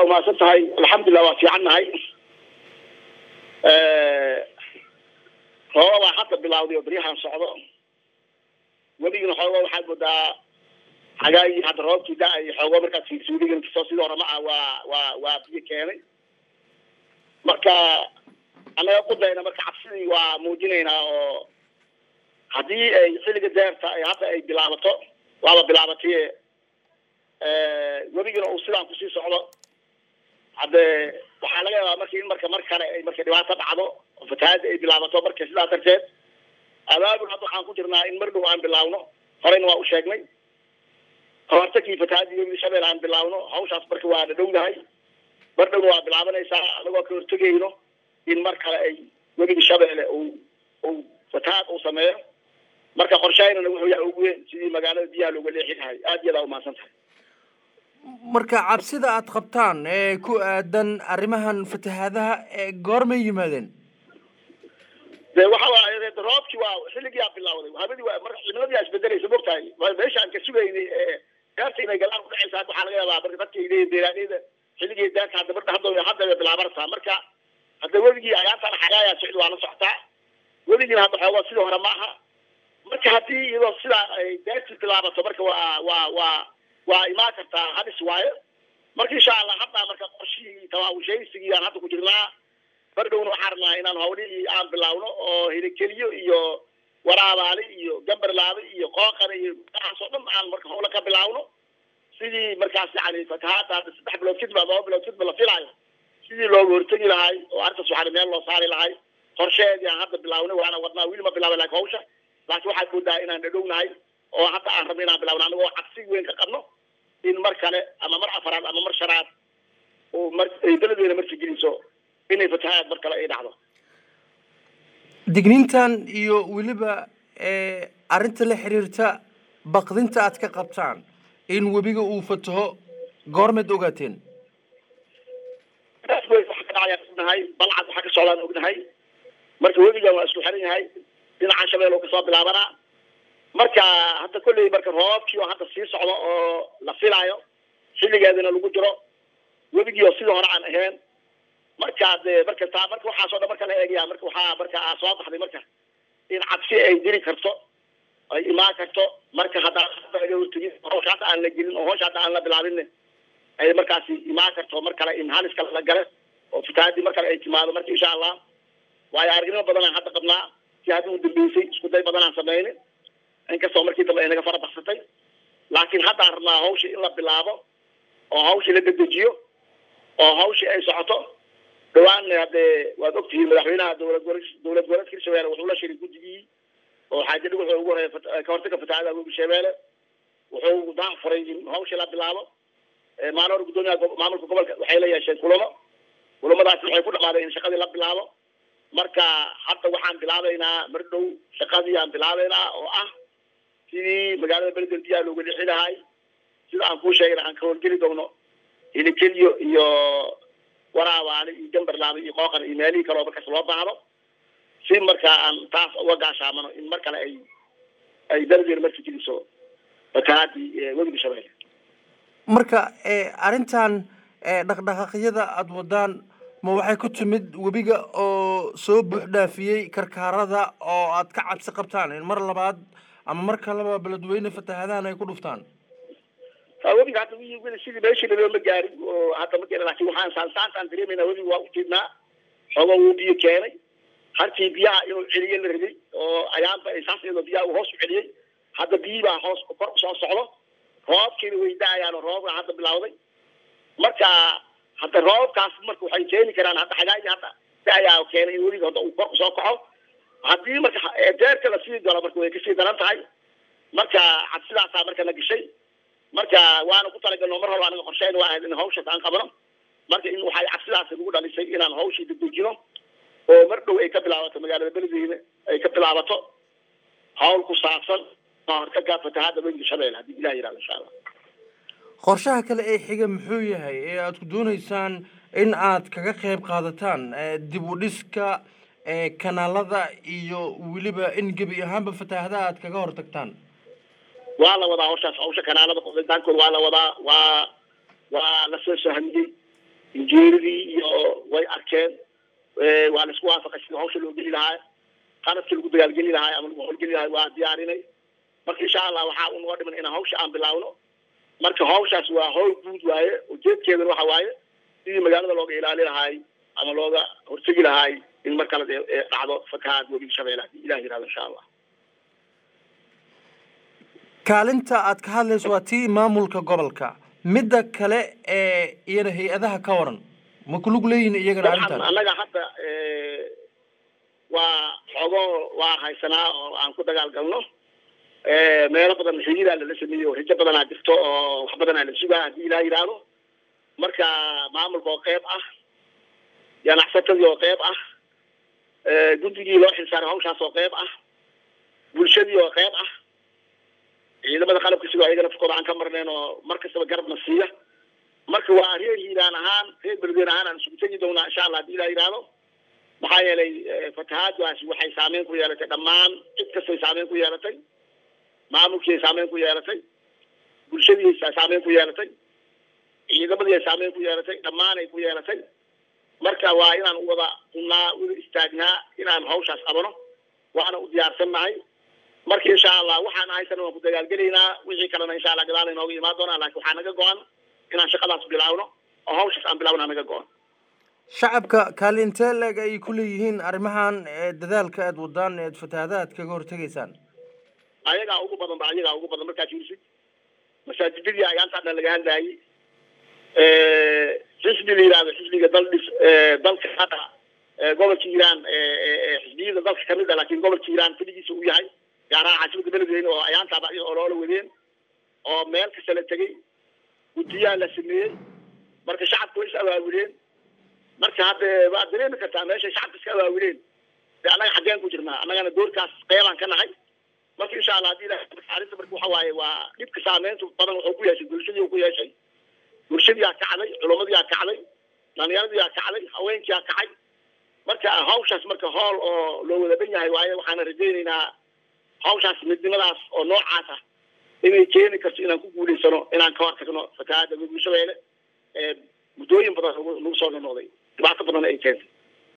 waa umahadsan tahay alxamdulilah waa fiican nahay rooba baa hadda bilawday oo beryahan socdo weligina xoogo waxaad moodaa xagaagii hadda roobkii da-ay xoogo markaad fiirsi weligina kasoo sidii hore ma ah waa waa waa biyo keenay marka annaga qudayna marka cabsidii waa muujinaynaa oo haddii ay xilliga deerta ay hadda ay bilaabato waaba bilaabatay weligina uu sidaan kusii socdo hadde waxaa laga yaabaa marka in marka mar kale ay marka dhibaato dhacdo oo fatahaada ay bilaabato marka sidaa darteed abaabul hadda waxaan ku jirnaa in mar dhow aan bilaawno horeyna waa u sheegnay hortakii fatahaadii webiga shabeel aan bilaawno hawshaas marka waa na dhowdahay mar dhowna waa bilaabanaysaa anagoo ka hortegayno in mar kale ay webiga shabeele uu uu fatahaad uu sameeyo marka qorshaynana wuxuu yahay ugu weyn sidii magaalada biyaha looga leexi lahay aad iyadaa umahadsan tahay marka cabsida aad qabtaan ee ku aadan arrimahan fatahaadaha ee goormay yimaadeen de waxa waaye roobkii waa xilligii aa bilawday habadii waa mar cimiladii aa isbedelaysa mogtahay meesha aan ka sugaynay gaarta inay galaan kudhexaysa hadda waxaa laga yaabaa marka dadka leeyihin beeraaleyda xilligii daanka hadda marka hadda hadda bay bilaabanaysaa marka hadda weligii ayaantaan xagaayaa socdi waa la socotaa weligiina hadda xoogaa sidii hore ma aha marka haddii iyadoo sidaa ay daantii bilaabato marka waa waa waa waa imaan kartaa hadis waayo marka insha allah hadda marka qorshihii tawaawushaysigii aan hadda ku jirnaa mar dhowna waxaan rabnaa inaan hawlihii aan bilaawno oo hilikeliyo iyo waraabaali iyo gambarlaabe iyo qooqane iyo waxaas oo dhan aan marka hawla ka bilaawno sidii markaas yani fatahaada hadda saddex bilood kadib ama laba bilood kadib la filaayo sidii looga hortegi lahay oo arrintaas waxaa meel loo saari lahay qorsheedii aan hadda bilawnay waana wadnaa weli ma bilaabay laakiin hawsha laakiin waxaad moodaa inaan dhadhownahay oo hadda aan rabno inaan bilaawno anagoo cabsi weyn ka qabno in mar kale ama mar afaraad ama mar shanaad oo mar ay beledweyna marka geliso inay fatahaad mar kale ay dhacdo digniintan iyo weliba arrinta la xiriirta baqdinta aad ka qabtaan in webiga uu fataho goormeed ogaateen taas wey waxa ka dhacayaan ognahay balcad waxaa ka socdaan ognahay marka webigan waa isku xiran yahay dhinaca shabeel oo kasoo bilaabanaa marka hadda kolley marka roobkii oo hadda sii socdo oo la filaayo xilligeedina lagu jiro webigii oo sidii hore aan ahayn marka de marka taa marka waxaasoo dhan marka la eegaya marka waxaa marka soo baxday marka in cabsi ay jiri karto ay imaan karto marka haddaan hadda laga hortegin hawsha hadda aan la gelin oo hawsha hadda aan la bilaabin ay markaasi imaan karto mar kale in halis kale la gale oo fatahaadii mar kale ay timaado marka insha allah waayo aragnimo badan aan hadda qabnaa si hadda u dambeysay isku day badan aan sameynin inkastoo markii dambe ay naga fara baxsatay laakiin haddaan rabnaa hawshii in la bilaabo oo hawshii la dedejiyo oo hawshii ay socoto dhawaanna haddee waad ogtihiin madaxweynaha dowlad gole dowlad goboleedka hirshabeelle wuxuu la shiray guddigii oo xaaja dhig wuxuu ugu horeeya ka hortaga fatahaada webi shabeelle wuxuu daa furay in hawshii la bilaabo maalin hore guddoomiyaha maamulka gobolka waxay la yeesheen kulamo kulamadaasi waxay ku dhamaadeen in shaqadii la bilaabo marka hadda waxaan bilaabaynaa mar dhow shaqadii aan bilaabaynaa oo ah sidii magaalada beledel biyaha looga lixi lahay sida aan kuu sheegay aan ka howlgeli doono hilikeliyo iyo waraabaale iyo gambarlaaba iyo qooqan iyo meelihii kaleo markaas loo baahdo si markaa aan taas uga gaashaamano in mar kale ay ay beledel marka geliso fatahaadii webiga shabeelle marka arrintan dhaqdhaqaaqyada aada wadaan ma waxay ku timid webiga oo soo buux dhaafiyey karkaarada oo aad ka cabsi qabtaan in mar labaad ama mar kaleba beledweyne fatahaadahan ay ku dhuftaan webiga hadda weli sidii meeshii lalooma gaarin oo hadda ma garan laakiin waxaan saansaantaan dareemayna webiga waa ujeednaa xooga wuu biyo keenay harkii biyaha inuu celiye la rabay oo ayaanba ay saas iyadoo biyaha uu hoos u celiyey hadda biyii baa hoos kor usoo socdo roobkiina way da-ayaan oo roobka hadda bilawday marka hadda roobkaas marka waxay keeni karaan hadda xagaagii hadda da-ayaa keenay in webiga hadda uu kor usoo kaco haddii marka deerka lasii galo marka way kasii daran tahay marka cabsidaasaa marka la gashay marka waana ku talagalno mar horba anaga qorsheyn waa ahayd in hawshaas aan qabno marka in waxay cabsidaasi nagu dhalisay inaan hawshii dedejino oo mar dhow ay ka bilaabato magaalada beledweyne ay ka bilaabato hawl ku saabsan hortaga fatahaada webiga shabeelle haddii ilah yihahdo insha allah qorshaha kale ee xiga muxuu yahay ee aada ku dooneysaan in aad kaga qayb qaadataan dib u dhiska kanaalada iyo weliba in gebi ahaanba fataahadaha aad kaga hortagtaan waa la wadaa hawshaas hawsha kanaalada qoditaankooda waa la wadaa waa waa lasoo sahmiyey injineeradii iyo way arkeen waa la isku waafaqay sidii hawsha loo geli lahaa qaladkii lagu dagaalgeli lahaa ama lagu howlgeli lahaa waa diyaarinay marka insha allah waxaa unoo dhiman inaan hawsha aan bilaawno marka hawshaas waa hawl guud waaye ujeedkeedana waxa waaye sidii magaalada looga ilaali lahaay ama looga hortegi lahaay in mar kale dhacdo fatahaad webiga shabeelle hadii ilah yirahdo insha allah kaalinta aad ka hadlayso waa tii maamulka gobolka midda kale ee iyana hay-adaha ka waran ma kulug leeyihin iyagana arrintan annaga hadda waa xoogo waa haysanaa oo aan ku dagaal galno meelo badan xiriiraa lala sameeyey oo rijo badanaa jirto oo wax badanaa la sugaa haddii ilaa yidhaahdo marka maamulka oo qeyb ah ganacsatadii oo qeyb ah guddigii loo xilsaaray hawshaas oo qeyb ah bulshadii oo qeyb ah ciidamada qalabka sidoo ayagana furkooda aan ka marnayn oo mar kastaba garabna siiya marka waa reer hiiraan ahaan reer beledweyne ahaan aan isugu tegi doonaa insha allah hadii ilaa yidhaahdo maxaa yeelay fatahaadaasi waxay saameyn ku yeelatay dhammaan cid kastay saameyn ku yeelatay maamulkii ay saameyn ku yeelatay bulshadii ay saameyn ku yeelatay ciidamadii ay saameyn ku yeelatay dhammaan ay ku yeelatay marka waa inaan wada unaa wada istaagnaa inaan hawshaas qabano waana u diyaarsannahay marka insha allah waxaan haysana waan ku dagaalgelaynaa wixii kalena insha allah gadaal inooga imaan doonaa laakiin waxaa naga go-an inaan shaqadaas bilaawno oo hawshaas aan bilaawna naga go-an shacabka kaalintee leeg ay ku leeyihiin arrimahan dadaalka aad wadaan eed fatahaadaad kaga hortegaysaan ayagaa ugu badan ba ayagaa ugu badan markaad fiirisid masaajidadii ayaantaa dhan laga hadlaayay xisbi la yihahdo xisbiga dal dhis dalka hadda gobolka iiraan xisbiyada dalka kamid a laakiin gobolka iiraan keligiisa uu yahay gaaraha caasimada beledweyne oo ayaantaaba oo loola wadeen oo meel kasta la tegay guddiyaha la sameeyey marka shacabka way is awaawileen marka hadda waad dareemi kartaa meeshay shacabka iska awaawileen de annaga xaggeen ku jirnaa annagana doorkaas qeybaan ka nahay marka insha allah hadii arrinta marka waxa waaye waa dhibka saameynta badan wuxuu ku yeeshay bulshadii ku yeeshay bulshadiyaa kacday culamadiyaa kacday dhalinyaradiyaa kacday haweenkiyaa kacay marka hawshaas marka hool oo loo wada dhan yahay waaye waxaana rajaynaynaa hawshaas midnimadaas oo noocaas ah inay keeni karto inaan ku guulaysano inaan ka hortagno fatahaada webi shabeelle muddooyin badan nagu soo noqday dhibaato badan ay keentay